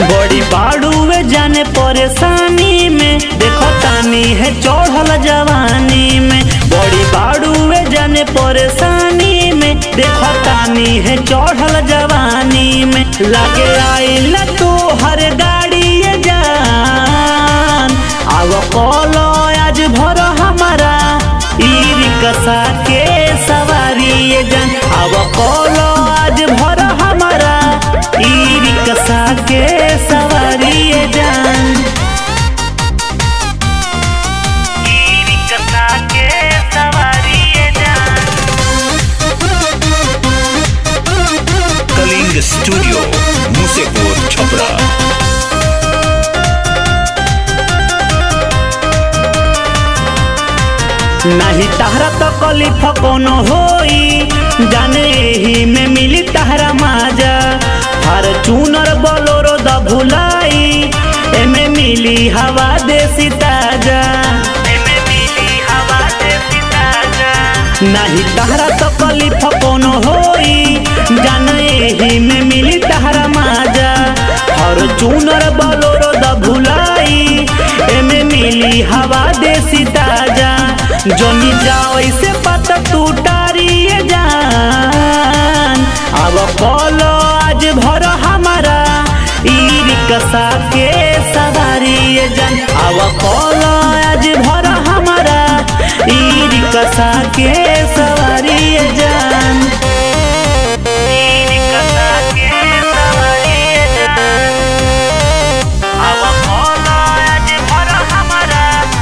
बड़ी बाड़ुए जाने परेशानी में देखो तानी है चढ़ल जवानी में बड़ी बाड़ुए जाने परेशानी में देखो तानी है चढ़ल जवानी में लागे आइल तू हर गाड़ी ये जान आव कलो आज भर हमारा ई रिक्शा के सवारी ये जान आव कलो आज भर हमारा ई रिक्शा के सवारी ये जान ई रिक्शा के सवारी ये जान कलिंग स्टूडियो मुसेपुर छपरा नहीं तहरा तो कलिफ कोनो होई जाने ही में मिली तहरा माजा हर चूनर बोलोरो द भुलाई एमे मिली हवा देसी ताजा एमे मिली हवा देसी ताजा नहीं तहरा तो कलिफ कोनो होई जाने ही में मिली तहरा माजा हर चूनर बोलोरो द भुलाई एमे मिली हवा देसी ताजा जोनी जाओ इसे पता तू टारिए जान अब बोलो आज भर हमारा ई रिक्शा के सवारी ये जान अब बोलो आज भर हमारा ई रिक्शा के सवारी ये जान ई रिक्शा के सवारी ये जान अब बोलो आज भर हमारा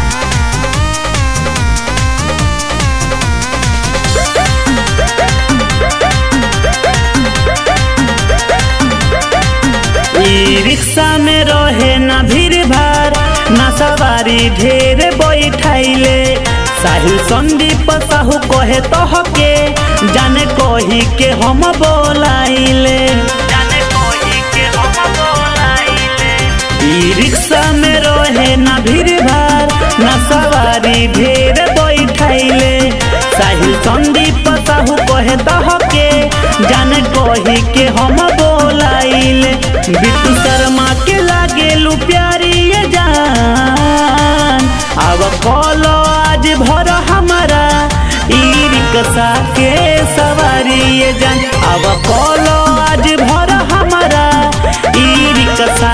ई रिक्शा में रहे ना भीड़ भाड़ ना सवारी ढेर बैठाइले साहिल संदीप साहू कहे तोहके जाने कही के हम बोलाइले जाने कही के हम बोलाइले ई रिक्शा में रहे ना भीड़ भाड़ ना सवारी ढेर बैठाइले साहिल संदीप साहू कहे तोहके जाने कही के हम बोलाइले बिट्टू शर्मा के लागे लू प्यारी ये जान अब कलो आज भर हमारा ई रिक्शा के सवारी ये जान अब कलो आज भर हमारा ई रिक्शा